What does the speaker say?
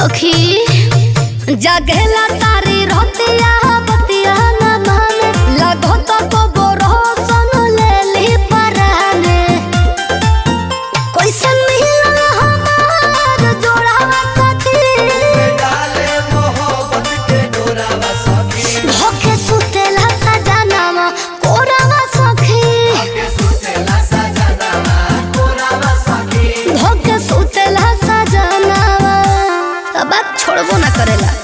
सखी जगेला तारी रहतिया बतिया न माने लगो तो को बोरो सन ले ली पराने कैसन मिलन हमार जोड़ावा सखी डाले मोहब्बत के डोरावा सखी धोके सुतेला सजनावा कोरावा सखी के सुतेला सजनावा कोरावा सखी धोके सुतेला सजनावा अब बात छोड़बो ना करेला